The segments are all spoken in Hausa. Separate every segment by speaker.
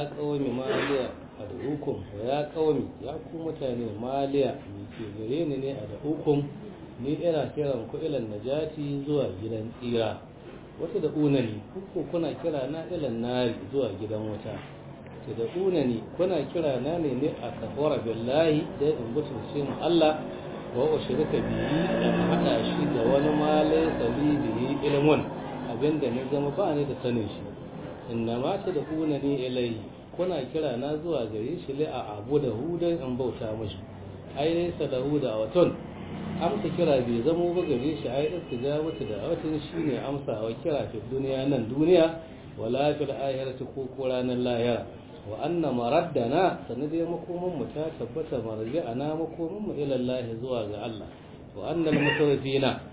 Speaker 1: ya qaumi maliya ad'ukum wa ya qaumi ya ku mutane maliya me ke gare ni ne ad'ukum ni ina kiran ku ilan najati zuwa gidan tsira wata da unani kuku kuna kira na ilan nari zuwa gidan wuta ta da unani kuna kira na ne ne a kafara billahi da in mutunce mu Allah wa ushrika bihi in hada shi da wani malai sabi bihi ilmun abinda ne zama ba ni da sanin shi inna ma ta da unani ilai kuna kira na zuwa gare shi li a abu da hudan in bauta mashi ai ne salahu da waton amsa kira bai zamo ba gare shi ai istijabatu da watin shine amsa wa kira fi duniya nan duniya wala fil akhirati ko ko ranar lahira wa anna maraddana sanadai makomin mu ta tabbata marji'ana makomin mu ila Allah zuwa ga Allah wa annal mutarifina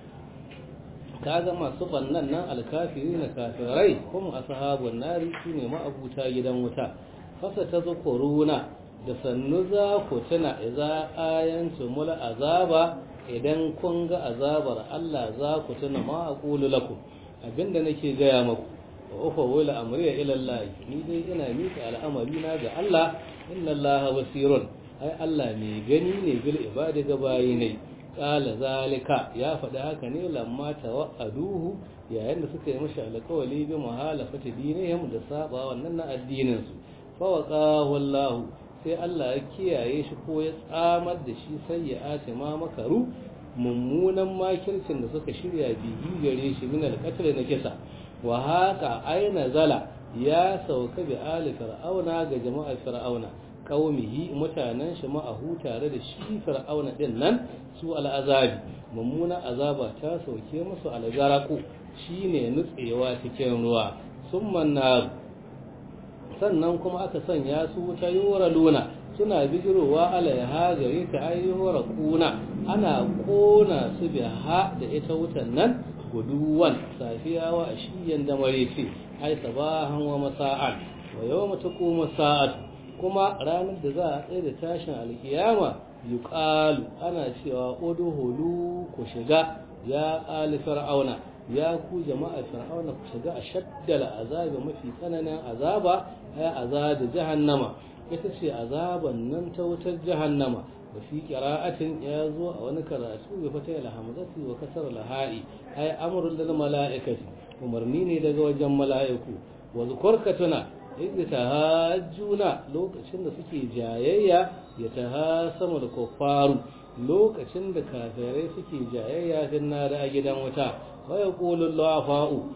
Speaker 1: kaga masu bannan nan alkafirina kafirai kuma ashabun nari shine ma'abuta gidan wuta fasa ta zukuruna da sannu za ku tuna idza ayantu mul azaba idan kun ga azabar Allah za ku tuna ma aqulu lakum abinda nake gaya maku wa ufa wala amriya ila Allah ni dai ina mika al'amari na ga Allah inna Allah basirun ai Allah mai gani ne bil ibadi ga bayi ne qala zalika ya faɗi haka ne lamma tawa'aduhu yayin da suka yi mashi alƙawali bi muhalafati dinihim da saba wannan na addinin su fa waqahu Allah sai Allah ya kiyaye shi ko ya tsamar da shi sai ya ate ma makaru mummunan makircin da suka shirya bihi gare shi min alqatl na kisa wa haka aina zala ya sauka bi ali fir'auna ga jama'ar fir'auna qaumihi mutanen shi ma'ahu tare da shi fir'auna din nan su al'azabi mummuna azaba ta sauke musu algaraku shine nutsewa cikin ruwa summa nar sannan kuma aka sanya su wuta yora luna suna bijirowa alaiha gare ta ayyuhar kuna ana kona su biha da ita wutan nan guduwan safiya wa ashiyan da mareci ai sabahan wa masa'an wa yawma taqumu sa'at kuma ranar da za a tsaye da tashin alkiyama yuqalu ana cewa udhulu ku shiga ya ali fir'auna ya ku jama'a fir'auna ku shiga a shaddala azabi mafi tsananin azaba ay azabi jahannama ita ce azaban nan ta wutar jahannama wa fi qira'atin ya zo a wani karatu bi fata al hamzati wa kasar al ha'i ay amrul lil mala'ikati umarni ne daga wajen mala'iku wa zukurkatuna idza tahajjuna lokacin da suke jayayya ya tahasamu da kuffaru lokacin da kafirai suke jayayya din na da gidan wuta wa yaqulu fa'u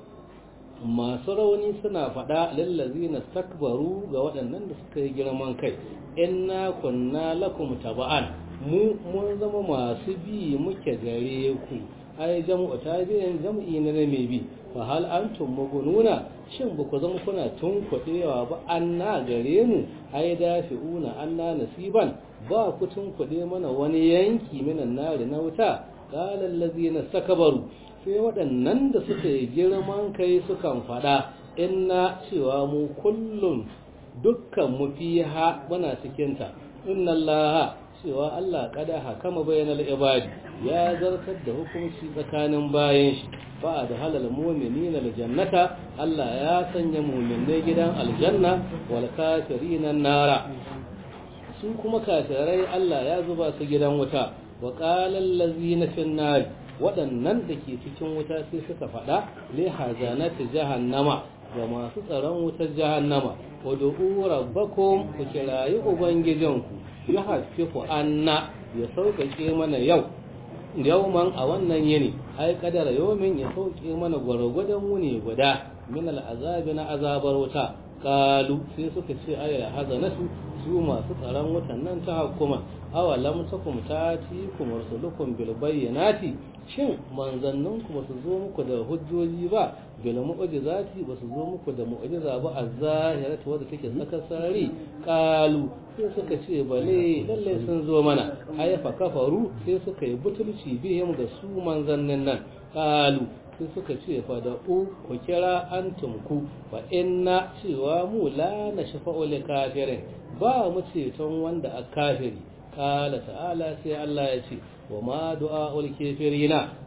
Speaker 1: masu rauni suna faɗa lallazina takbaru ga waɗannan da suka yi girman kai inna kunna lakum taba'an mu mun zama masu bi muke gare ku ai jam'u tabi'in jam'i na mai bi fa hal antum mugununa shin ba ku zama kuna tunkuɗewa ba anna gare mu ai dafi'una anna nasiban ba ku tunkuɗe mana wani yanki minan nari na wuta qala allazina takbaru sai waɗannan da suka yi girman kai sukan faɗa inna cewa mu kullum dukkan mu fiha muna cikinta inna allaha cewa Allah kada hakama bayanal ibadi ya zartar da hukunci tsakanin bayan shi fa da halal mu'minina aljannata Allah ya sanya mu'minai gidan aljanna wal kafirina nara su kuma kafirai Allah ya zuba su gidan wuta wa qala allazina fin nar waɗannan da ke cikin wuta sai suka faɗa li hazanati jahannama ga masu tsaron wutar jahannama wa du'u rabbakum ku kirayi ubangijinku ya hafifu anna ya sauƙaƙe mana yau yauman a wannan yini ai kadara yaumin ya sauƙe mana gwargwadon wuni guda min al'azabi na azabar wuta kalu sai suka ce ayar hazanatu su masu tsaron wutan nan ta hukuma awalam takum tati kum rusulukum bil bayyinati shin manzannin ku basu zo muku da hujjoji ba bil mu'jizati basu zo muku da mu'jiza ba az-zahiratu wadda take saka sarari qalu sai suka ce bale lalle sun zo mana ay fa kafaru sai suka yi butulci bihim da su manzannin nan qalu sai suka ce fa da u ku kira antum ku fa inna cewa mu la nashfa'u lil kafirin ba mu ceton wanda a kafiri kala ta'ala sai Allah ya ce wa ma du'a'ul kafirina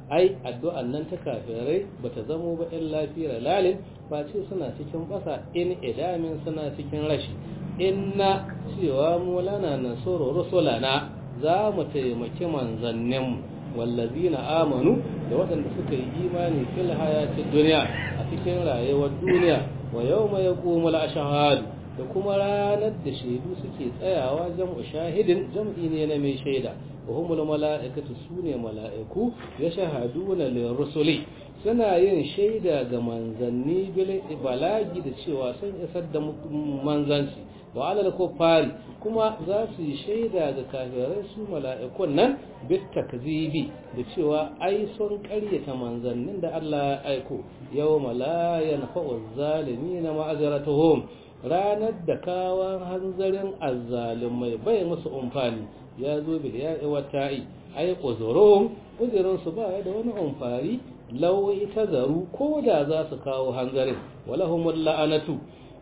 Speaker 1: ai addu'an nan ta kafirai bata zamo ba illa fi lalin face suna cikin basa in idamin suna cikin rashi inna cewa mu lana nasuru rusulana za mu taimaki manzanninmu wallazina amanu da waɗanda suka yi imani fil hayatid duniya a cikin rayuwar duniya wa yawma yaqumul ashhadu da kuma ranar da shaidu suke tsayawa jam'u shahidin jam'i ne na mai shaida wa humul mala'ikatu sune mala'iku ya shahaduna lil rusuli suna yin shaida ga manzanni bil balagi da cewa sun isar da manzanci wa alal kuffari kuma za su yi shaida ga kafirai su mala'ikun nan bit takzibi da cewa ai sun karyata manzannin da Allah ya aiko yawma la yanfa'u zalimin ma'azratuhum ranar da kawan hanzarin azzalumai bai musu umfani ya zo bil ya'i wa ta'i ai uzurum uzurin su ba da wani umfari law ita zaru ko da za su kawo hanzarin walahumul la'anatu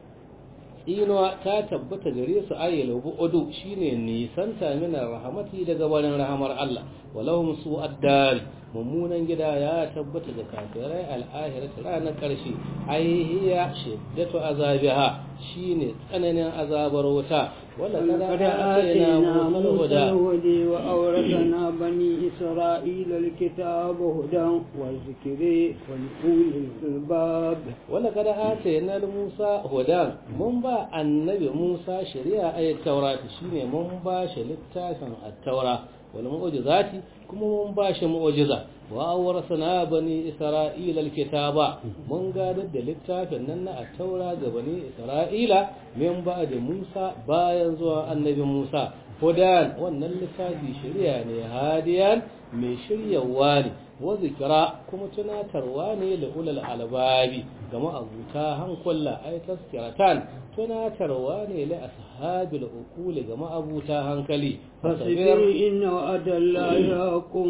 Speaker 1: inuwa ta tabbata gare su ayyala bu'udu shine nisanta mina rahamati daga barin rahamar Allah walahum su addari mummunan gida ya tabbata ga kafirai al'ahirat ranar karshe ai hiya shiddatu azabiha shine tsananin azabar wuta wala kada atayna musa
Speaker 2: الهدى وأورثنا بني إسرائيل الكتاب هدى وذكر ولأولي الألباب
Speaker 1: ولقد آتينا موسى هدى من با النبي موسى شريعة أي التوراة شيني من با شلتاسا التوراة والمعجزات كما من با معجزة وأورثنا بني إسرائيل الكتاب من قادت للتافا نن التوراة بني إسرائيل من بعد موسى باين زوا النبي موسى hudan wannan littafi shirya ne hadiyan mai shiryawa ne wa zikira kuma tunatarwa ne da ulal albabi ga ma'abuta hankula ai taskiratan tunatarwa ne li ashabil uquli ga ma'abuta hankali
Speaker 2: fasbir inna wa'adallahi haqqun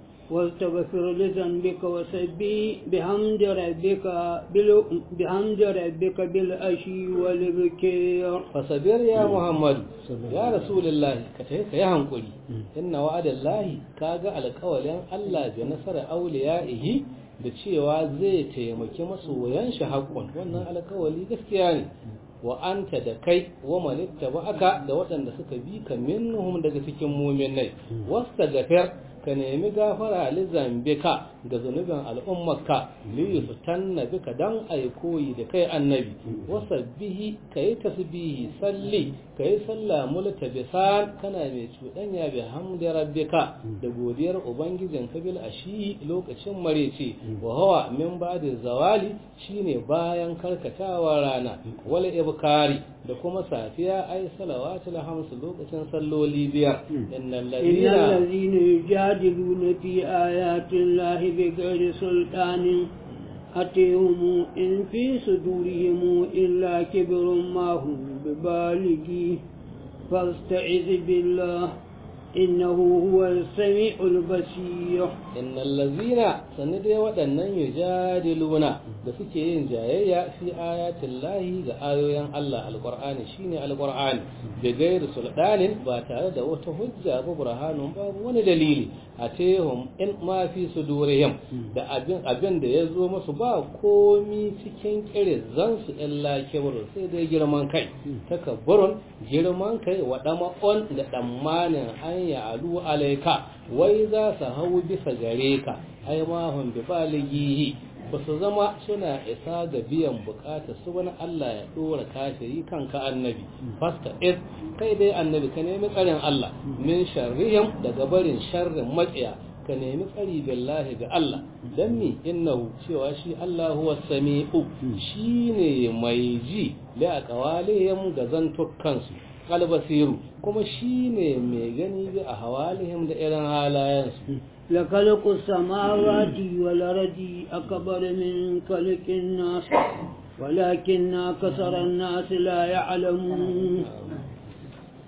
Speaker 2: واستغفر لذنبك وسبي بحمد ربك بال... بحمد ربك بالعشي والبكير
Speaker 1: فصبر يا محمد يا رسول الله كتيك يا هنقولي إن وعد الله كاغا على قولين الله بنصر أوليائه da cewa zai taimaki masoyan shi haƙƙun wannan alkawali gaskiya ne wa anta da kai wa manitta ba aka da waɗanda suka bi ka minhum daga cikin muminai wasta gafir ka nemi gafara li zambika ga zunubin al'ummarka li yustanna bika dan ai koyi da kai annabi wasabbihi kai tasbihi salli kai salla multabisan kana mai cuɗanya bi hamdi rabbika da godiyar ubangijin kabil ashi lokacin marece wa hawa min ba'da zawali shine bayan karkatawa rana wal ibkari da kuma safiya ai salawatul hamsu lokacin salloli biyar innal ladina
Speaker 2: يجادلون في آيات الله بغير سلطان أتيهم إن في صدورهم إلا كبر ما هم ببالغي فاستعذ بالله إنه هو السميع البصير
Speaker 1: إن الذين سندي ودنن يجادلون da suke yin jayayya fi ayatin lahi ga ayoyin Allah alqur'ani shine alqur'ani da gairu sultanin ba tare da wata hujja ba burhanun babu wani dalili a tehum in ma fi sudurihim da abin abin da ya zo musu ba komi cikin kirizan su illa kibru sai dai girman kai takabburun girman kai wa on da tsammanin an ya alu alaika wai za su hau bisa gare ka ai ma hum bi balighihi ba su zama suna isa ga biyan bukatar su wani Allah ya dora kafiri kanka annabi fasta is kai dai annabi ka nemi tsarin Allah min sharrihim daga barin sharrin maƙiya ka nemi tsari billahi ga Allah dan mi innahu cewa shi Allah huwa sami'u shine mai ji da aqwalihim ga zantukansu albasiru kuma shine mai gani bi a hawalihim da irin halayensu
Speaker 2: لخلق السماوات والأرض أكبر من خلق الناس ولكن أكثر الناس لا يعلمون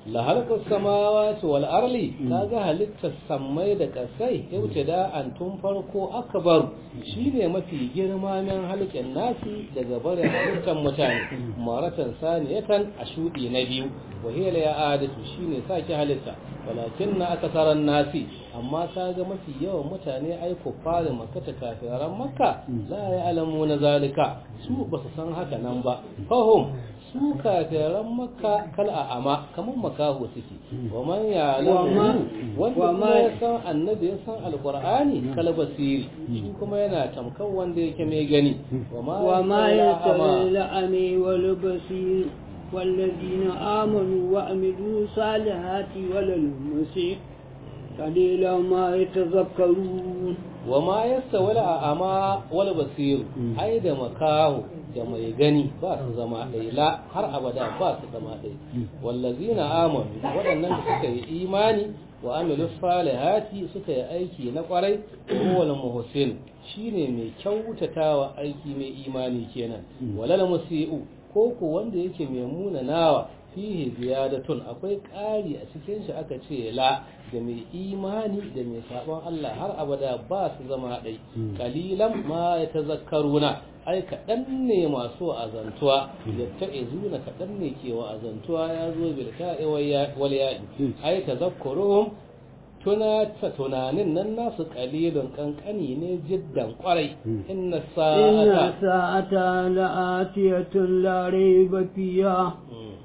Speaker 1: la halqas samawati wal arli kaga halittar sammai da kasai da an tun farko akbar shine mafi girma min halqin nasi daga barin halittar mutane maratan saniyatan a shudi na biyu wa hiya la ya'adatu shine sake halitta walakin na akasaran nasi amma kaga mafi yawan mutane ai fara makka ta kafiran makka la ya'lamu na zalika su basu san haka nan ba fahum su kafiran makka kal a'ama kaman makaho suke wa man ya'lamu wanda kuma ya san annabi ya san alqur'ani kal basiri shi kuma yana tamkan wanda yake mai gani
Speaker 2: wa ma yata'allami wal basir والذين آمنوا وعملوا صالحات وللمسيح قليلا ما يتذكرون
Speaker 1: وما يستوي الأعمى والبصير أي da makaho da mai gani ba su zama ɗaya la har abada ba su zama ɗaya wallazina amanu waɗannan da suka yi imani wa amilu salihati suka yi aiki na kwarai wal muhsin shine mai kyautatawa aiki mai imani kenan walal musiu ko ko wanda yake mai munanawa fihi ziyadatun akwai ƙari a cikin shi aka ce la da mai imani da mai sabon Allah har abada ba su zama ɗai kalilan ma ya tazakkaruna ai kaɗan ne masu azantuwa ya ta'izuna kaɗan ne ke wa azantuwa ya zo bil ka'i wal ya'i ai tazakkuruhum tuna ta tunanin nan nasu kalilun kankani ne jiddan kwarai inna
Speaker 2: inna sa'ata la'atiyatun la rayba fiha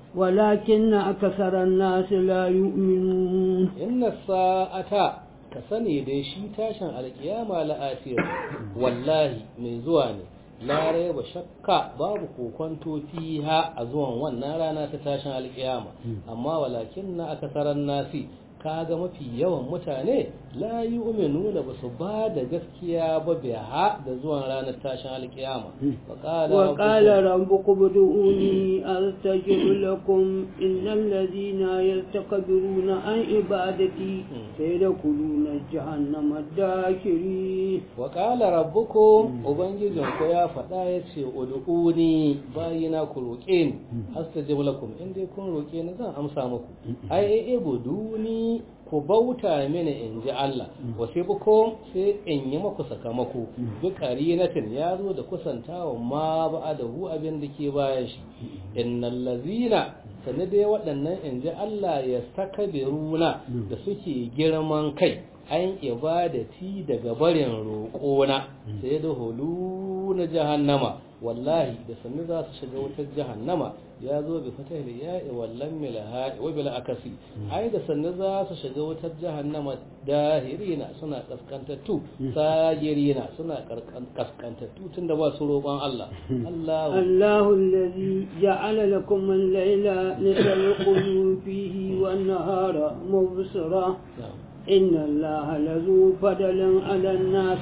Speaker 2: ولكن أكثر الناس لا يؤمنون
Speaker 1: إن الساعة كسني دي شي تاشن القيامة لآتية والله من زواني لا ريب شك باب كوكونتو فيها أزوان والنارانا تتاشن القيامة أما ولكن أكثر الناس kaga mafi yawan mutane la yu'minu da basu ba da gaskiya ba biha da zuwan ranar tashin alkiyama
Speaker 2: wa qala rabbukum ud'uni astajib lakum innal ladina yastakbiruna an ibadati sayadkhuluna jahannama dakiri
Speaker 1: wa qala rabbukum ubangijin ku ya faɗa yace ud'uni bayina ku roƙe ni astajib lakum in dai kun roƙe ni zan amsa muku ai ai buduni ku bauta mini in ji Allah wasu buko sai in yi maku sakamako duk qarinatin ya zo da kusantawa ma ba da hu abin da ke bayan shi innal lazina sanne dai waɗannan in ji Allah ya takabiruna da suke girman kai an ibadati daga barin roƙona sai da hulu na jahannama wallahi da sannu za su shiga wutar jahannama ya zo bi fatah da ya'i wallan milaha wa bil akasi ai da sannu za su shiga wutar jahannama dahirina suna kaskantattu sagirina suna kaskantattu tunda ba su roƙon Allah
Speaker 2: Allahu Allahu allazi ja'ala lakum al-layla litalqulu fihi wan-nahara mubsira inna Allaha lazu fadlan 'ala an-nas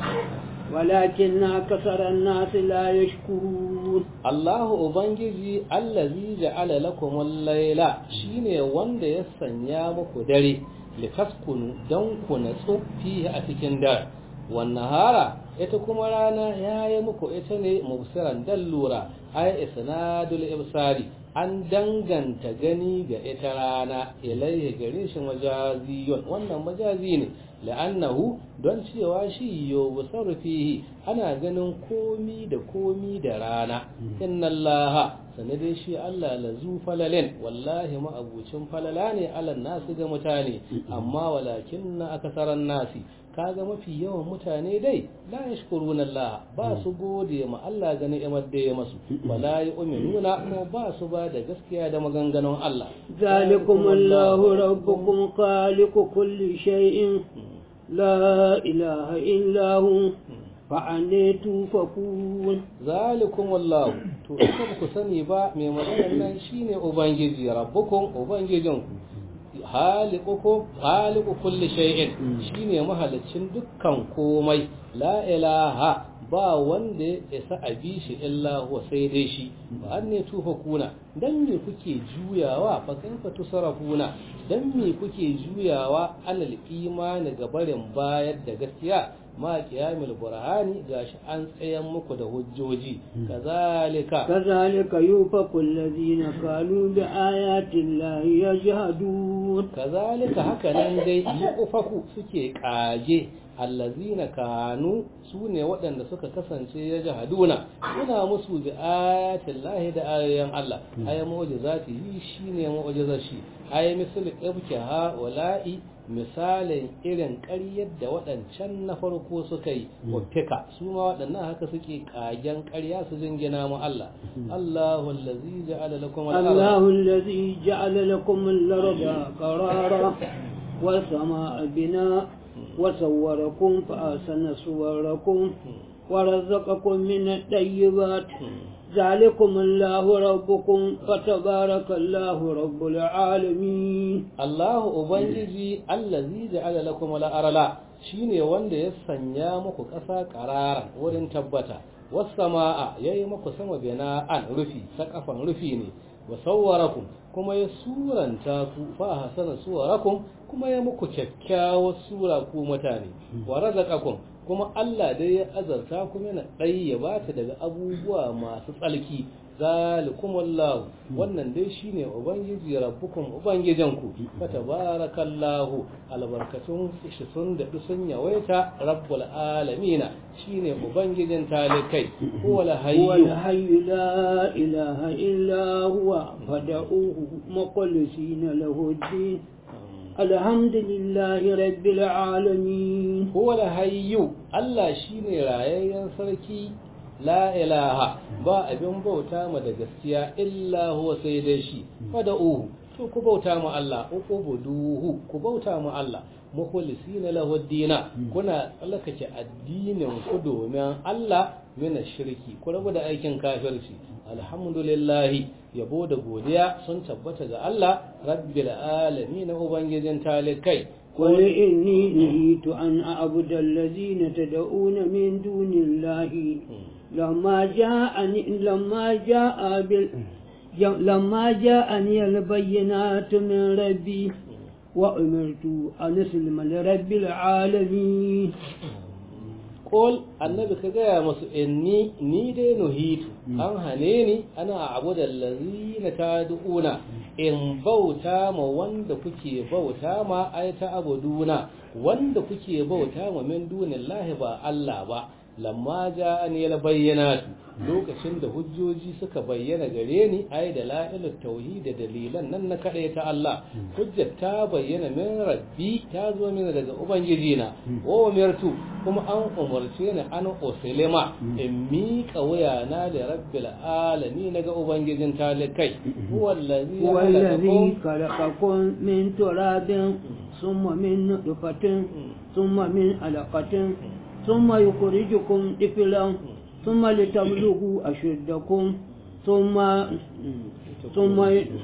Speaker 2: ولكن أكثر الناس لا يشكرون
Speaker 1: الله أبنجي الذي جعل لكم الليل شيني وند يسنيا مكو دري لتسكنوا دنكو نسو فيه أتكن دار والنهار ita kuma rana ya yi muku ita ne mubsiran dallura ai isnadul ibsari an danganta gani ga ita rana ilaihi gare shi majaziyun wannan majazi ne la'annahu don cewa shi yo fihi ana ganin komi da komi da rana inna allaha sanadai shi Allah la zu falalin wallahi ma'abucin falala ne alan nasu ga mutane amma walakin na akasaran nasi kaga mafi yawan mutane dai la yashkuruna Allah ba su gode ma Allah ga ni'imar da ya masu wala yu'minuna kuma ba su ba da gaskiya da maganganun Allah
Speaker 2: zalikum Allahu rabbukum khaliqu kulli shay'in la ilaha illa hu fa'ane tufakun
Speaker 1: zalikum wallahu to ita ku sani ba mai maganar nan shine ubangiji rabbukum ubangijinku haliku kulli shay'in shine mahalicin dukkan komai la ilaha ba wanda ya isa a bi shi illa huwa sai dai shi ba an ne tufa kuna dan me kuke juyawa fa kaifa tusarafuna dan me kuke juyawa alal imani ga barin bayar da gaskiya ma qiyamul burhani gashi an tsayan muku da hujjoji kazalika
Speaker 2: kazalika yufaku alladhina qalu bi ayati llahi yajhadun
Speaker 1: kazalika haka nan dai yufaku suke kage allazina kanu su ne waɗanda suka kasance ya jahaduna suna musu bi ayatin lahi da ayoyin Allah aya mu'jizati yi shine mu'jizar shi aya misal ibkiha wala'i misalin irin ƙaryar da waɗancan na farko suka yi wafika su ma waɗannan haka suke ƙagen ƙarya su jingina mu Allah Allahu allazi ja'ala lakum
Speaker 2: Allahu allazi ja'ala lakum al-arda qarara was samaa bina وصوركم فأحسن صوركم ورزقكم من الطيبات ذلكم الله ربكم فتبارك الله رب العالمين
Speaker 1: الله أبنجي الذي جعل لكم الأرض shine wanda ya sanya muku ƙasa ƙarara wurin tabbata wasu sama'a ya yi muku sama bina'an rufi saƙafan rufi ne wa sawwarakum kuma ya suranta ku fa hasana suwarakum kuma ya muku kyakkyawar sura ku mutane wa razaqakum kuma Allah dai ya azarta ku yana ɗaya ba ta daga abubuwa masu tsalki zalikum wallahu wannan dai shine ubangiji rabbukum ubangijanku fa tabarakallahu albarkatun shi sun da sun yawaita rabbul alamin shine ubangijin talikai huwal hayyu
Speaker 2: huwal hayyu la ilaha illa huwa fad'uhu mukhlisina lahu ad-din alhamdulillahi rabbil alamin
Speaker 1: huwal hayyu Allah shine rayayyen sarki la ilaha ba abin bauta ma da gaskiya illa huwa sai dai shi fada'uhu to ku bauta mu Allah uqubuduhu ku bauta mu Allah mukhlisina lahu dina kuna tsallakake addinin ku domin Allah mina shirki ku rabu da aikin kafirci alhamdulillah yabo da godiya sun tabbata ga Allah rabbil alamin ubangijin talikai
Speaker 2: قل إني نهيت أن أعبد الذين تدعون من دون الله لما جاءني لما جاء بال لما جاءني البينات من ربي وأمرت أن أسلم لرب العالمين
Speaker 1: Kol annabi ka gaya masu inni ni dai nuhitu an hane ni ana abu da lazina ta du'una in bauta ma wanda kuke bauta ma ai ta abuduna wanda kuke bauta ma min dunillahi ba Allah ba lamma ja'ani al bayyinatu lokacin da hujjoji suka bayyana gare ni ai da la'ilut tauhid da dalilan nan na kaɗai ta Allah hujjar ta bayyana min rabbi ta zo mini daga ubangiji na wa umirtu kuma an umarce ni an usulima in miƙa wuyana da rabbil alamin daga ubangijin talikai huwa allazi
Speaker 2: هو الذي خلقكم من تراب ثم من نطفة ثم من علقة ثم يخرجكم طفلا ثم لتبلغوا أشدكم ثم ثم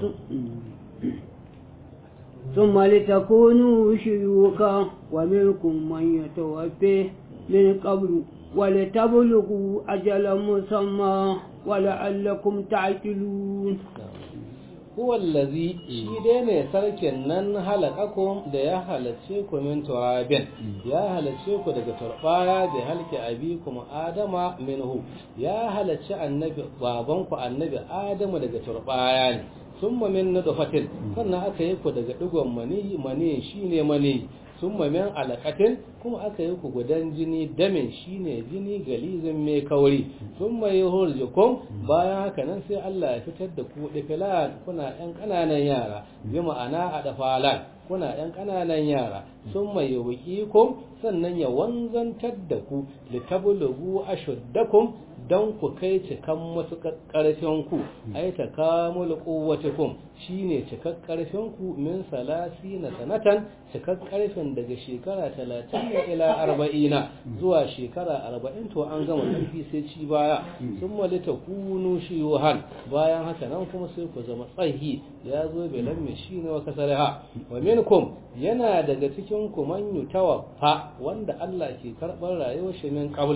Speaker 2: ثم لتكونوا شيوخا ومنكم من يتوفى من قبل ولتبلغوا أجلا مسمى ولعلكم تعقلون
Speaker 1: huwa allazi shi dai ne sarkin nan halakakum da ya halarce ku min turabin ya halarce ku daga turbaya da halke abikum adama minhu ya halarci annabi baban ku annabi adamu daga turbaya ne summa min nutfatin sannan aka yi ku daga digon mani mani shine mani summa min alaqatin kuma aka yi ku gudan jini damin shine jini galizin mai kauri summa yuhurjukum bayan haka nan sai Allah ya fitar da ku difilan kuna ɗan ƙananan yara bi ma'ana a dafalan kuna ɗan ƙananan yara summa yuqikum sannan ya wanzantar da ku litablugu ashuddakum don ku kai cikan masu ƙarfin ku ai ta kamul quwwatikum shine cikak ƙarfin ku min salasi na sanatan cikak ƙarfin daga shekara 30 ila 40 zuwa shekara 40 to an gama ƙarfi sai ci baya sun malita kunu shiyuhan bayan haka nan kuma sai ku zama tsahi ya zo belan mai shine wa kasarha wa minkum yana daga cikin ku man yutawaffa wanda Allah ke karɓar rayuwar shi min qablu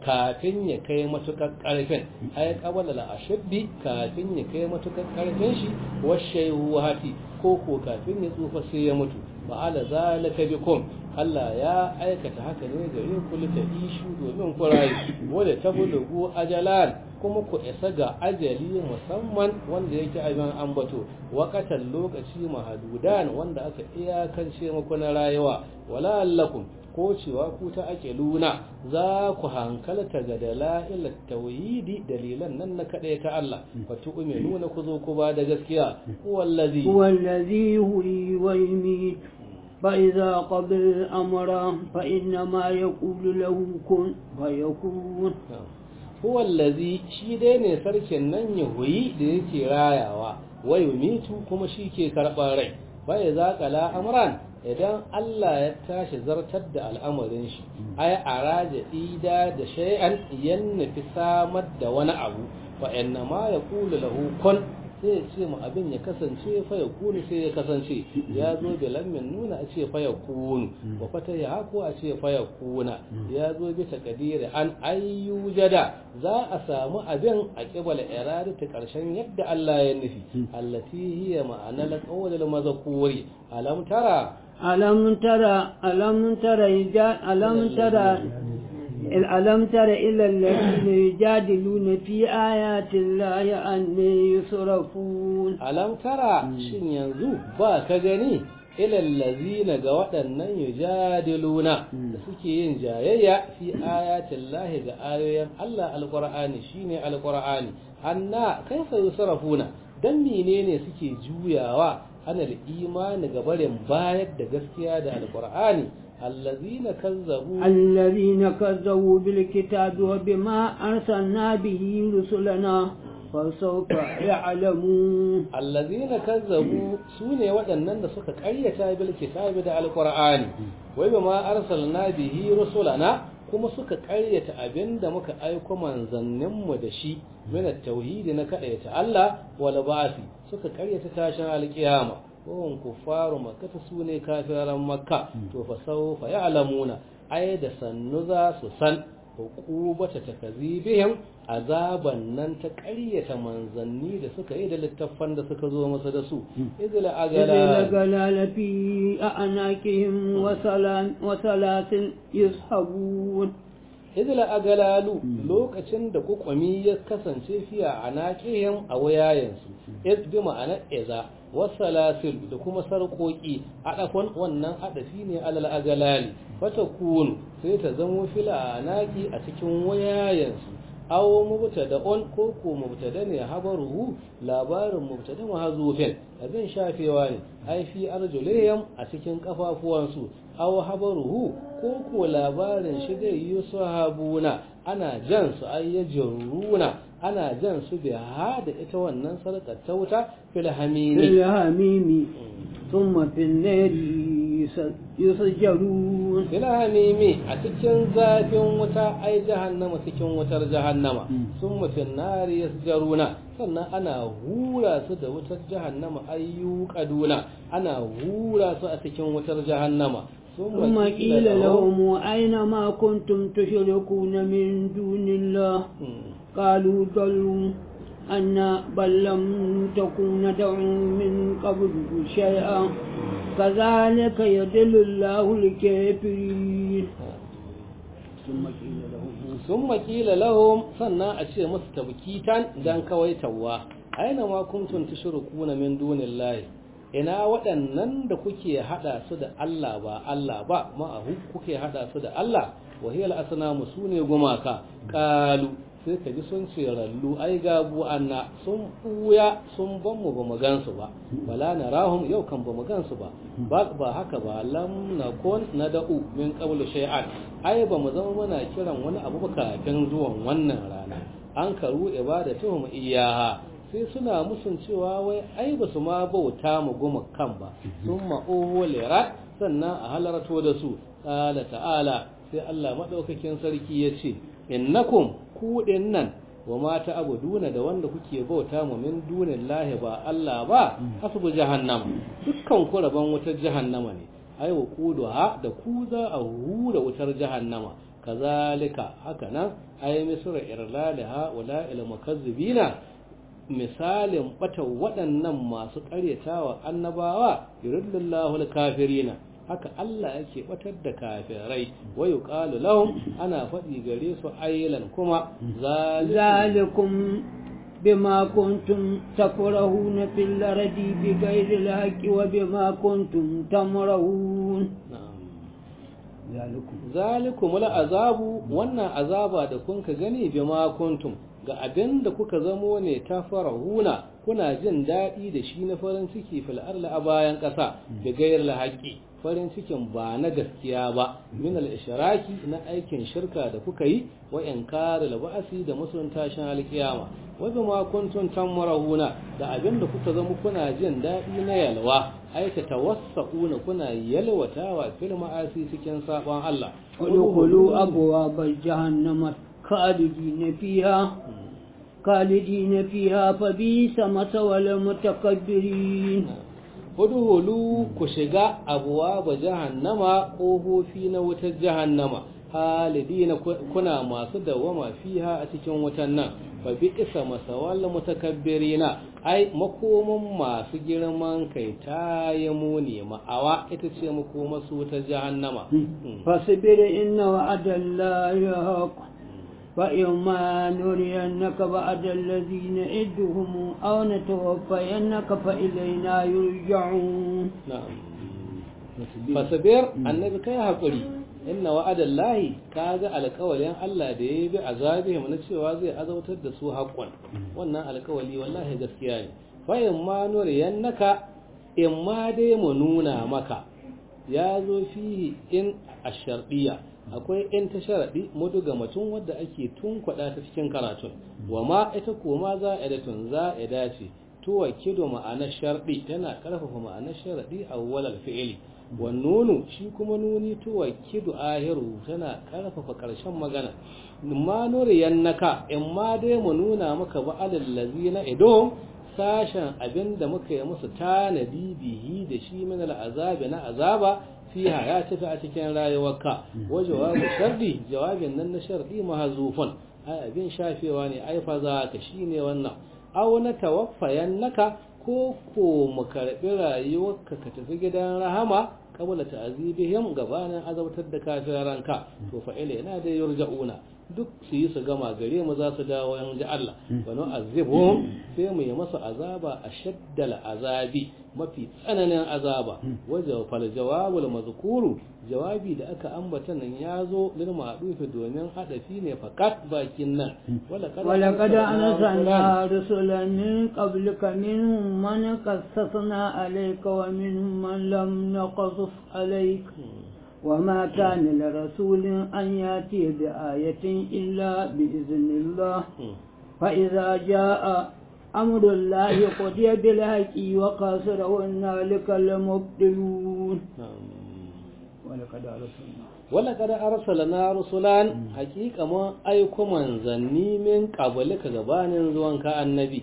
Speaker 1: kafin ya kai matukar karfin ai qabala la ashaddi kafin ya kai matukar karfin shi washayuhati ko ko kafin ya tsufa sai ya mutu ba'ala zalika bikum Allah ya aikata haka ne gare ku ta ishu domin ku rayu wanda ta bulugu ajalan kuma ku isa ga ajali musamman wanda yake abin ambato wakatan lokaci mahadudan wanda aka iyakance muku na rayuwa wala allakum ko cewa ku ta ake luna za ku hankalta ga dala'ilat tauhidi dalilan nan na kaɗai ta Allah fa tu'minu ku zo ku ba da gaskiya wallazi
Speaker 2: wallazi huyi wa yumit فإذا قضى الأمر فإنما يقول له كن فيكون
Speaker 1: هو الذي shi dai ne sarkin nan ya huyi da yake rayawa wa yumitu kuma shi ke karɓar rai bai za kala amran idan Allah ya tashi zartar da al'amarin shi ay araja ida da shay'an yanna fi samar da wani abu fa inna ma yaqulu lahu kun sai ya ce mu abin ya kasance fa ya kunu sai ya kasance ya zo da lammin nuna a ce fa ya kunu wa fata ya hako a ce fa ya kuna ya zo bi takadiri an ayyujada za a samu abin a kibala irada ta karshen yadda Allah ya nufi allati hiya ma'ana la qawlul mazkuri alam tara
Speaker 2: alam tara alam tara alam tara ألم تر إلى الذين يجادلون في آيات الله أن يصرفون
Speaker 1: ألم ترى شن ينزو با كغني إلى الذين قوأنا يجادلون سكين جايا في آيات الله آيات الله القرآن شيني القرآن أن كيف يصرفون dan menene suke juyawa ana da imani ga barin bayar da gaskiya da alqur'ani الذين كذبوا
Speaker 2: الذين كذبوا بالكتاب وبما أرسلنا به رسلنا فسوف يعلمون
Speaker 1: الذين كذبوا سوني ودنن da suka ƙaryata bil kitabi da alqur'ani wai bima arsalna bihi rusulana kuma suka ƙaryata abinda muka aiko manzanninmu da shi min at-tauhid na kaɗaita Allah wal ba'thi suka ƙaryata tashin alƙiyama wahum kuffaru makkata su ne kafiran makka to fa sawfa ya'lamuna ay da sannu za su san hukubata takazibihim azaban nan ta ƙaryata manzanni da suka yi da littattafan da suka zo masa da su idla agala
Speaker 2: galala fi a'naqihim wa salam wa salatin yushabun
Speaker 1: idla agalalu lokacin da kukwami ya kasance fiya anaqihim a wayayensu iz bi ma'ana iza wasalasil da kuma sarƙoƙi adafan wannan adafi ne alal agalali fatakun sai ta zamo fila naki a cikin wayayensu aw mubtada on ko ko mubtada ne habaruhu labarin mubtada mahzufin abin shafewa ne ai fi arjulihim a cikin kafafuwansu aw habaruhu ko ko labarin shi dai yusahabuna ana jan su ayyajruna ana jan su biha da ita wannan sarkar ta wuta fil hamimi
Speaker 2: fil hamimi thumma fil nari yusjarun
Speaker 1: fil hamimi a cikin zafin wuta ai jahannama cikin wutar jahannama thumma fil nari yusjaruna sannan ana hura su da wutar jahannama ayyuqaduna ana hura su a cikin wutar jahannama
Speaker 2: ثم قيل لهم أين ما كنتم تشركون من دون الله قالوا ضلوا أن بل لم تكون تدعو من قبل شيئا كذلك يدل الله الكافرين ثم قيل لهم
Speaker 1: ثم قيل لهم سنة أشياء مستبكيتا دان كويتوا أين ما كنتم تشركون من دون الله ina waɗannan da kuke haɗa su da Allah ba Allah ba ma'ahu kuke haɗa su da Allah wahiyar asnamu su ne gumaka ƙalu sai ka ji sun ce rallu ai gabu anna sun ɓuya sun ban mu ba mu gansu ba bala na rahum yau kan ba mu gansu ba ba haka ba lam na kon na da'u min qablu shay'an ai ba mu zama muna kiran wani abu ba kafin zuwan wannan rana an karu ibadatuhum iyaha sai suna musun cewa wai ai ba su ma bauta mu goma kan ba sun ma'oho lera sannan a halarto da su ƙala ta'ala sai Allah maɗaukakin sarki ya ce innakum kuɗin nan wa mata abuduna da wanda kuke bauta mu min dunin lahi ba Allah ba hasbu jahannama dukkan ku rabon wutar jahannama ne ai wa ha da ku za a hura wutar jahannama kazalika haka nan ay misra irlal haula il mukazzibina misalin bata waɗannan masu ƙaryatawa annabawa yuridullahu al-kafirina haka Allah yake batar da kafirai wa yuqalu lahum ana faɗi gare su aylan kuma
Speaker 2: zalikum bima kuntum takrahuna fil ardi bighayri al-haqqi wa bima kuntum tamrahun
Speaker 1: zalikum zalikum azabu wannan azaba da kun ka gani bima kuntum ga abin da kuka zamo ne ta farahuna kuna jin daɗi da shi na farin ciki fil arla a bayan ƙasa da gayar haƙƙi farin cikin ba na gaskiya ba min al ishraki na aikin shirka da kuka yi wa inkar al ba'si da musulun tashin alkiyama wa bima kuntum tamrahuna da abin da kuka zama kuna jin daɗi na yalwa aika tawassaquna kuna yalwatawa fil ma'asi cikin sabon Allah
Speaker 2: ادخلوا أبواب جهنم خالدين فيها خالدين فيها فبئس مثوى المتكبرين
Speaker 1: hulu ku shiga abuwa ba jahannama ƙofofi na wutar jahannama halidina kuna masu dawama fiha a cikin wutan nan fa bi isa masawal mutakabbirina ai makoman masu girman kai ta yi muni ma'awa ita ce makoma su wutar jahannama
Speaker 2: فاصبر إن وعد الله حق فإما نرينك بعد الذين نعدهم أو نتوفينك فإلينا يرجعون
Speaker 1: na'am fasabir annabi kai hakuri inna wa'adan lahi kaga alƙawalin Allah da ya bi azabihim na cewa zai azautar da su haƙƙon wannan alƙawali wallahi gaskiya ne fa in ma nuriyannaka in ma dai mu nuna maka ya zo fihi in ashardiya akwai in ta sharadi mudu ga mutum wadda ake tunkwada ta cikin karatun wa ma ita koma za a tun za a dace tuwa kido ma'anar sharɗi tana ƙarfafa ma'anar sharaɗi a walal fi'ili wannunu shi kuma nuni tuwa kido ahiru tana ƙarfafa ƙarshen magana ma nuriyan naka in ma dai mu nuna maka ba alallazi na ido sashen abin da muka yi musu tanadi bihi da shi min al'azabi na azaba fiha ya tafi a cikin rayuwarka wa jawabu shardi jawabin nan na shardi mahzufun ai abin shafewa ne ai fa za ka shine wannan aw na tawaffayannaka ko ko mu karbi rayuwarka ka tafi gidan rahama qabla ta'zibihim gabanin azabtar da kafiranka to fa ilaina da yurja'una duk su yi su gama gare mu za su dawo yan ji Allah wani azibu sai mu yi masa azaba a shaddal azabi mafi tsananin azaba wajen fal jawabul mazkuru jawabi da aka ambata nan ya zo lil ma'dufi domin hadafi ne fakat bakin nan
Speaker 2: ولقد أرسلنا رسلا من قبلك منهم من قصصنا عليك ومنهم من لم نقصص عليك وما كان لرسول أن يأتي بآية إلا بإذن الله فإذا جاء أمر الله قضي بالحق وقاصر هنالك المبطلون ولقد أرسلنا
Speaker 1: ولقد أرسلنا رسلا حقيقة ما أيكم منزني من قبلك gabanin zuwanka annabi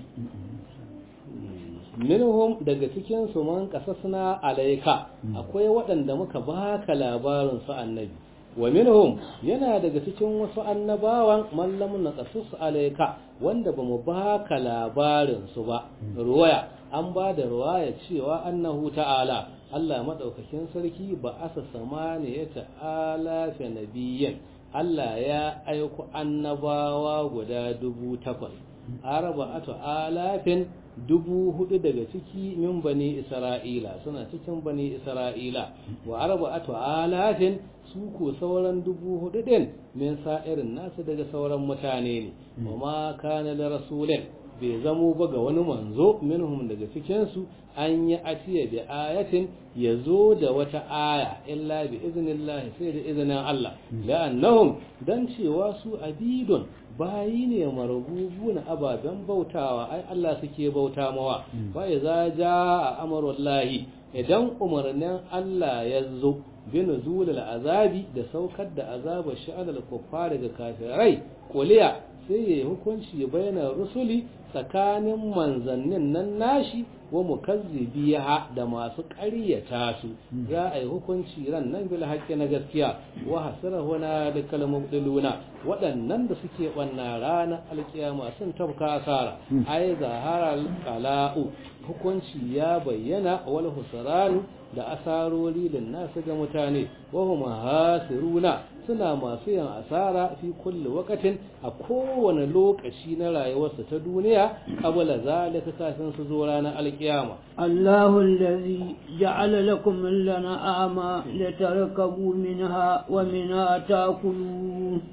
Speaker 1: minhum daga cikin su man kasasna alaika akwai waɗanda muka baka labarin su annabi wa minhum yana daga cikin wasu annabawan mallamun na kasus alaika wanda bamu baka labarin su ba ruwaya an ba da ruwaya cewa annahu ta'ala Allah madaukakin sarki ba asa samaniya ta'ala fi nabiyyin Allah ya aiko annabawa guda dubu takwas arba'atu alafin dubu hudu daga ciki min bani isra'ila suna cikin bani isra'ila wa arba'atu alafin su ko sauran dubu hudu din min sa'irin nasu daga sauran mutane ne wa ma kana da rasulin bai zamo ba ga wani manzo minhum daga cikin su an yi atiya bi ayatin ya zo da wata aya illa bi iznillahi sai da izinin Allah la'annahum dan cewa su abidun bayi ne marububu na ababen bautawa ai Allah suke bauta mawa fa iza jaa amrullahi idan umarnin Allah ya zo bi nuzulil azabi da saukar da azabar sha'anal kuffar ga kafirai kuliya sai yayi hukunci bayanan rusuli tsakanin manzannin nan nashi wa mukazzibiha da masu ƙaryata su za a yi hukunci ran nan bil haqqi na gaskiya wa hasara huna da kalmuduluna waɗannan da suke wannan rana alkiyama sun tabka asara ai zahara qala'u hukunci ya bayyana wal husranu da asarori da nasu ga mutane wa hum hasiruna suna masu yin asara fi kulli waqtin a kowane lokaci na rayuwarsa ta duniya qabla zalika kafin su zo ranar alkiyama
Speaker 2: الله الذي جعل لكم الأنعام لتركبوا منها ومنها تأكلون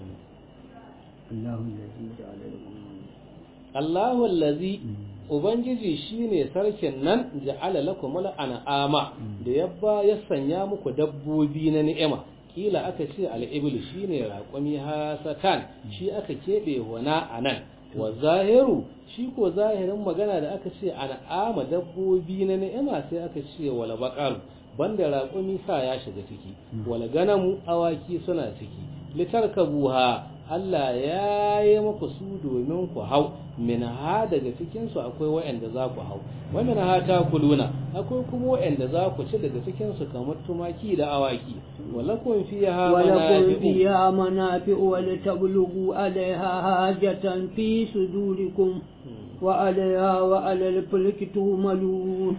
Speaker 2: الله الذي جعل لكم
Speaker 1: Allahu allazi Ubangiji shine sarkin nan ja'ala lakum an'ama da yabba ya sanya muku dabbobi na ni'ima kila aka ce al-ibl shine raqumi hasatan shi aka kebe wana anan wa zahiru shi ko zahirin magana da aka ce an'ama dabbobi na ni'ima sai aka ce wala baqal banda raqumi sa ya shiga ciki wala ganamu awaki suna ciki litarkabuha Allah ya yi muku su domin ku hau min ha daga cikinsu akwai wa'anda za ku hau wa min ha ta kuluna akwai kuma wa'anda za ku ci daga cikinsu kamar tumaki da awaki walakun fiha
Speaker 2: ولكم فيها منافع ولتبلغوا عليها حاجة في صدوركم وعليها وعلى الفلك تهملون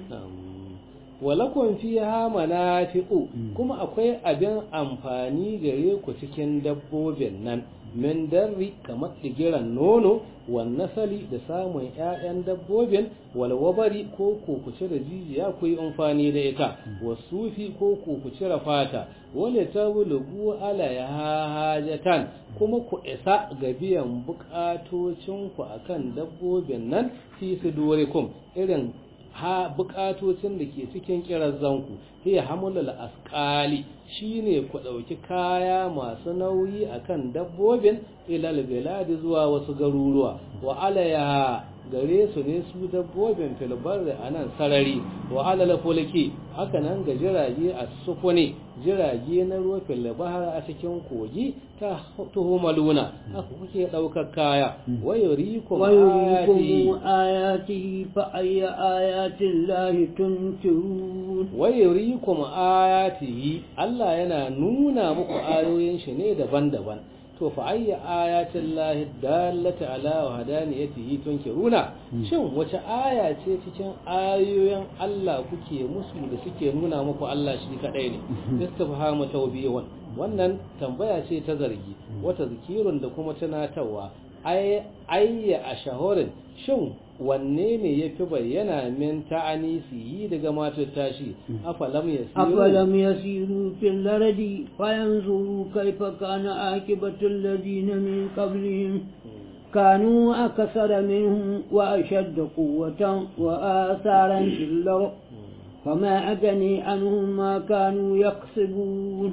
Speaker 1: walakun fiha manafi'u kuma akwai abin amfani gare ku cikin dabbobin nan min darri kamar digiran nono wan nasali da samun ƴaƴan dabbobin wal wabari ko ko ku cire jijiya ku yi amfani da ita wasufi ko ko ku cire fata wala tablugu ala hajatan kuma ku isa ga biyan bukatocin ku akan dabbobin nan fi sudurikum irin ha bukatocin da ke cikin kirazanku hiya hamulul asqali shine ku dauki kaya masu nauyi akan dabbobin ilal biladi zuwa wasu garuruwa wa alaya gare su ne su dabbobin filbar a nan sarari wa alal fulki haka nan ga jirage a sufuni jirage na ruwa filbahar a cikin kogi ta tuhumaluna haka kuke daukar kaya wayurikum
Speaker 2: ويريكم آياته فأي آيات الله تنكرون
Speaker 1: wayurikum ayatihi Allah yana nuna muku ayoyin shi ne daban-daban to fa ayya ayatin lahi dallata ala wa hadaniyatihi tunkiruna shin wace aya ce cikin ayoyin Allah kuke musu da suke nuna muku Allah shi kadai ne istifhamu tawbiwan wannan tambaya ce ta zargi wata zikirun da kuma tunatarwa ayya a shahorin shin wanne ne ya fi bayyana min ta'anisi yi daga matar tashi afalam ya
Speaker 2: أفلم يسيروا في الأرض فينظروا كيف كان عاقبة الذين من قبلهم كانوا أكثر منهم وأشد قوة وآثارا في الأرض فما أغني عنهم ما كانوا يكسبون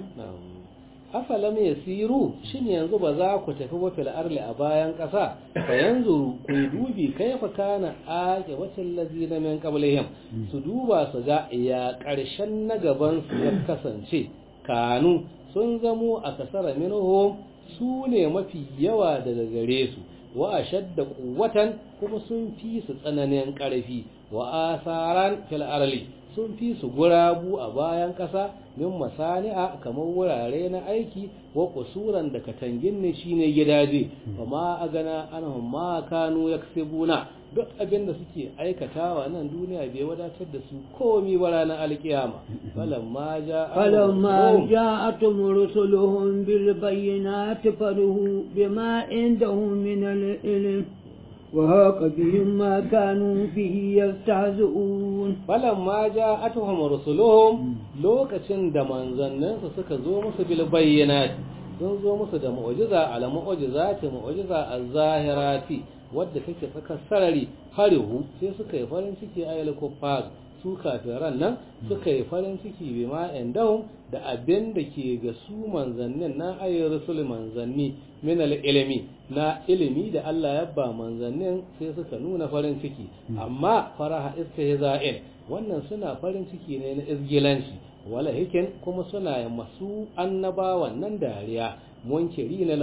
Speaker 1: afalam yasiru shin yanzu ba za ku tafi wa fil arli a bayan ƙasa fa yanzu ku dubi kaifa kana ake wacin lazina min qablihim su duba su ga ya ƙarshen na gaban su ya kasance kanu sun zamo a kasara minhum su ne mafi yawa daga gare su wa ashadda quwwatan kuma sun fi su tsananin ƙarfi wa asaran fil arli sun fi su gurabu a bayan ƙasa min masani'a kamar wurare na aiki wa kusuran da katangin ne shine gidaje amma a gana anhum ma kanu yaksibuna duk abin da suke aikatawa nan duniya bai wadatar da su komi ba ranar alkiyama falamma ja'a
Speaker 2: فلما جاءتهم رسلهم بالبينات فرحوا بما عندهم من العلم وهاق بهم ما كانوا به يستهزئون
Speaker 1: falamma ja'atuhum rusuluhum lokacin da manzanninsu suka zo musu bil bayyinati sun zo musu da mu'jiza ala mu'jizati mu'jiza az-zahirati wadda take tsakar sarari harihu sai suka yi farin ciki ayyul kuffar su kafiran nan suka yi farin ciki bi ma indahum da abin da ke ga su manzannin na ayyul rusul manzanni min al-ilmi na ilimi da Allah ya ba manzannin sai suka nuna farin ciki amma faraha istihza'in wannan suna farin ciki ne na izgilanci wala hikin kuma suna masu annabawan nan dariya munkiri na lahu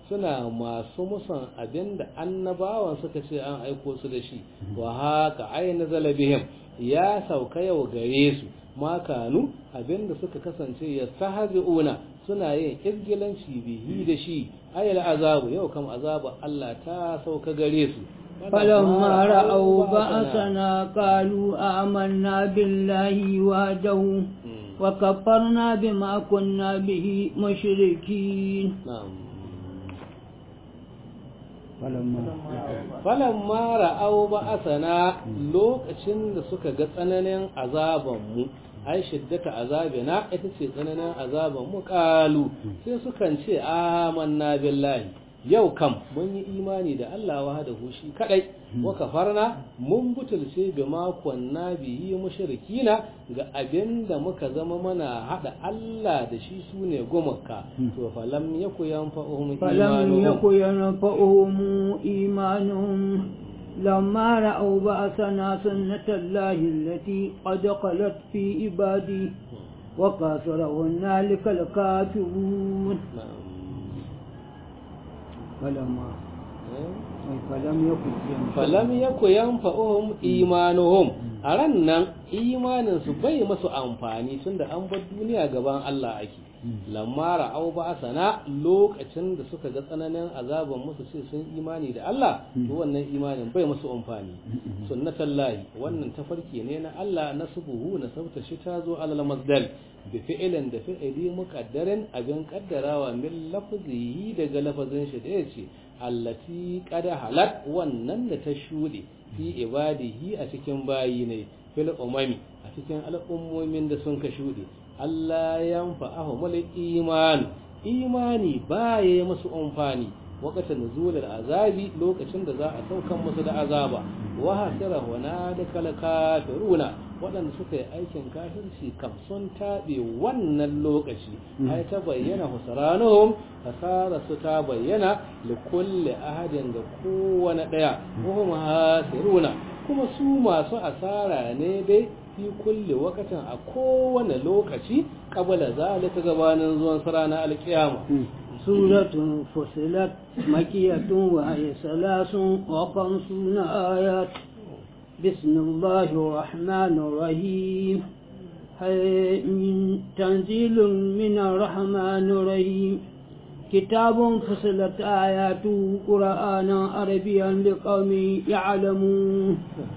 Speaker 1: suna masu musan abinda annabawan suka ce an aiko su da shi wa haka aina zalabihim ya sauka yau gare su makanu abinda suka kasance ya sahabi'una suna yin izgilanci bihi da shi ayal azabu yau kam azabu Allah ta sauka gare su
Speaker 2: فلما رأوا بأسنا قالوا آمنا بالله وحده وكفرنا بما كنا به مشركين
Speaker 1: na'am
Speaker 2: فلما
Speaker 1: falamma ra'au ba'asana lokacin da suka ga tsananin azaban mu ai shiddata azabina ita ce tsananin azaban mu qalu sai sukan ce amanna billahi yau kam mun yi imani da Allah wahdahu shi kadai wa kafarna mun butulce bi makon na bihi mushrikina ga abinda muka zama mana hada Allah da shi sune gumaka to falam yaku yanfa'uhum
Speaker 2: فلم يكن ينفعهم إيمانهم لما رأوا بأسنا سنة الله التي قد خلت في عبادي وكافر هنالك الكافرون
Speaker 1: Na'am.
Speaker 2: فلما فلم يكن ينفعهم
Speaker 1: falam yaku yanfa'uhum imanuhum a ran nan imanin su bai masu amfani tunda an bar duniya gaban Allah ake lamma ra'au ba sana lokacin da suka ga tsananin azaban musu sai sun imani da Allah to wannan imanin bai musu amfani sunnatullahi wannan tafarki ne na Allah na subuhu na sabta shi ta zo alal masdal bi fi'ilin da fi'ili muqaddarin abin kaddarawa min lafzihi daga lafazin shi da yace allati qad halat wannan da ta shude fi ibadihi a cikin bayi ne fil umami a cikin al'ummomin da sun ka shude Allah yanfa'ahumul iman imani baya musu amfani wakata nuzulul azabi lokacin da za a saukan musu da azaba wa hasira wana da kala kafiruna waɗanda suka yi aikin kafirci kam sun taɓe wannan lokaci ai ta bayyana husranuhum hasara su ta bayyana li kulli ahadin ga kowane ɗaya wa hum hasiruna kuma su masu asara ne dai fi kulli wakatin a kowane lokaci kabala zalika gabanin zuwan sarana alkiyama
Speaker 2: سورة فصلت مكية وهي ثلاث وخمسون آيات بسم الله الرحمن الرحيم حميم تنزيل من الرحمن الرحيم كتاب فصلت آياته قرآنا عربيا لقوم يعلمون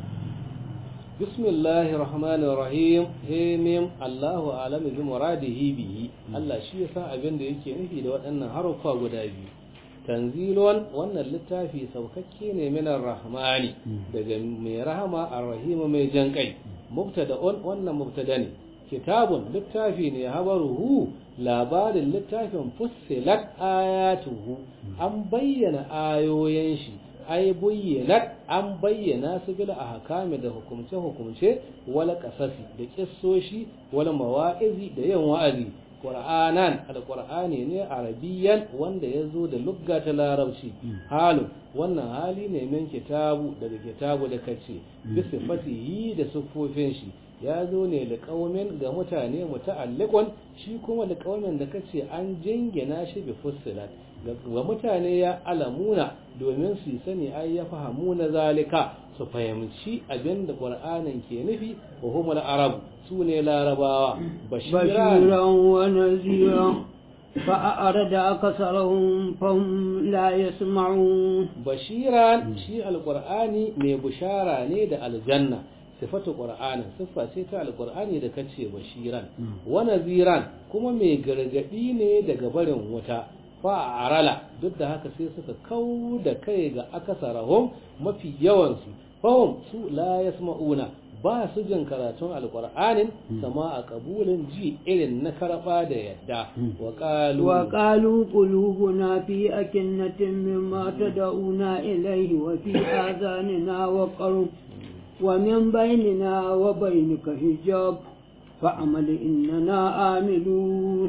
Speaker 1: بسم الله الرحمن الرحيم هيمم الله أعلم بمراده به الله شي yasa abin da yake nufi da waɗannan harufa guda biyu tanzilun wannan littafi saukakke ne min rahmani daga mai rahama ar-rahim mai jan kai mubtada'un wannan mubtada ne kitabun littafi ne habaruhu labarin littafin fussilat ayatuhu an bayyana ayoyin shi ai bayyanat an bayyana su bil ahkami da hukumce hukumce wala qasasi da kissoshi wala mawa'izi da yin wa'azi qur'anan alqur'ani ne arabiyan wanda yazo da lugga ta larabci halu wannan hali ne min kitabu daga kitabu da kace bi sifatihi da sufofin shi ya zo ne da kaumin ga mutane muta'alliqun shi kuma da kaumin da kace an jingina shi bi fussilat ga mutane ya alamuna domin su sani ai ya fahamu na zalika su fahimci abin da qur'anin ke nufi wa humul arab su ne larabawa bashiran
Speaker 2: بشيرا ونذيرا فأعرض أكثرهم فهم لا يسمعون
Speaker 1: bashiran shi alqur'ani mai bushara ne da aljanna sifatu qur'anin siffa ce ta alqur'ani da kace bashiran wa naziran kuma mai gargadi ne daga barin wuta fa'arala duk da haka sai suka kau da kai ga akasarahum mafi yawansu fahim su la yasma'una ba su jin karatun alqur'anin sama a kabulin ji irin na karba da yadda wa qalu
Speaker 2: وقالوا قلوبنا في أكنة مما تدعونا إليه وفي آذاننا وقر ومن بيننا وبينك حجاب فعمل إننا آملون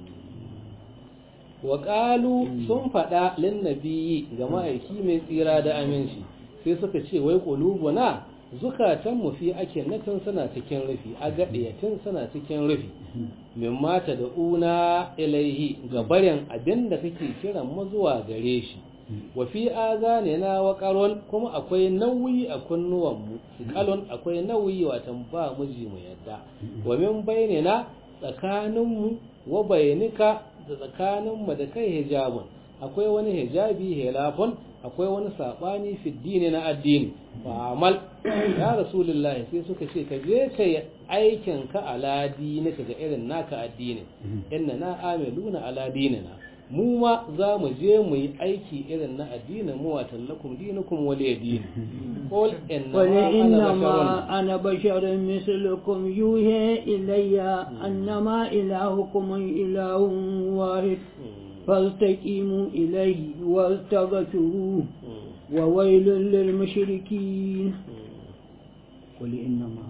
Speaker 1: wa qalu sun faɗa lin nabiyyi ga ma'aiki mai tsira da aminci sai suka ce wai qulubuna zukatan mu fi ake natin suna cikin rufi a gaɗiyatin suna cikin rufi min mata da una ilaihi ga barin abin da kake kiran mu zuwa gare shi wa fi azanina wa qaron kuma akwai nauyi a kunnuwan mu qalon akwai nauyi watan ba miji mu yadda wa min bainina tsakanin mu wa bainika da tsakanin mu da kai hijabun akwai wani hijabi helafon akwai wani sabani fi dini na addini fa amal ya rasulullahi sai suka ce ka je ka yi aikin ka ala dinika ga irin naka addini inna na amiluna ala dinina mu ma za mu je mu yi aiki irin na addinin mu wa tallakum dinukum wal yadin qul
Speaker 2: innama ana basharun mislukum yuha ilayya annama ilahukum ilahun wahid فاستقيموا إليه واستغفروه وويل للمشركين قل إنما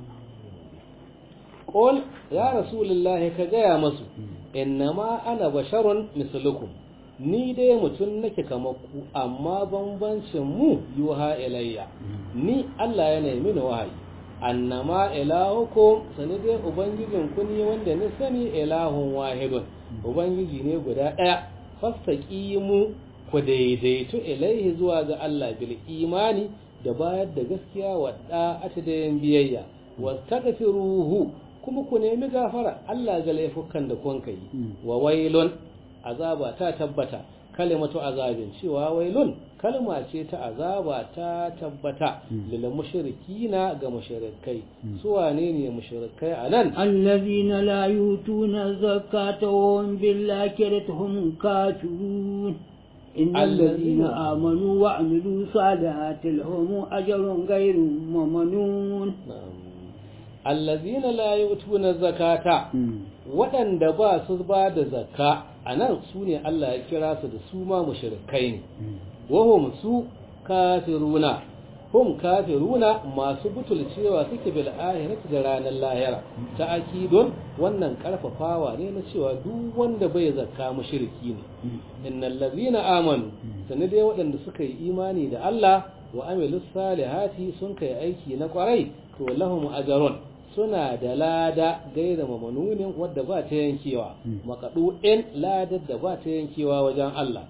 Speaker 1: قل يا رسول الله كجايا مسو إنما أنا بشر مثلكم ni dai mutum nake kamar ku amma bambancin mu yuha ilayya ni Allah ya nemi ni wahayi annama ilahukum sani dai ubangijin ku ne wanda ni sani ilahun wahidun ubangiji ne guda ɗaya fastaqimu ku daidaitu ilaihi zuwa ga Allah bil imani da bayar da gaskiya wa da'ati da yin biyayya wastaghfiruhu kuma ku nemi gafara Allah ga laifukan da kun kai wa wailun azaba ta tabbata kalimatu azabin cewa wailun kalma ce ta azaba ta tabbata lil mushrikina ga mushrikai su wane ne mushrikai anan
Speaker 2: allazina la yutuna zakata wa hum bil akhirati hum kafirun إن الذين آمنوا وعملوا صالحات لهم أجر غير ممنون
Speaker 1: الذين لا يؤتون الزكاة waɗanda ba su ba da zakka a nan su ne Allah ya kira su da su ma mushrikai ne wahum su kafiruna hum kafiruna masu butulcewa suke bil ahirati da ranar lahira ta akidon wannan karfafawa ne na cewa duk wanda bai zakka mushriki ne innal ladhina amanu sanin dai waɗanda suka yi imani da Allah wa amilus salihati sun kai aiki na kwarai to lahum ajrun suna da lada gaira mamanunin wadda ba ta yankewa makaɗu'in ladar da ba ta yankewa wajen Allah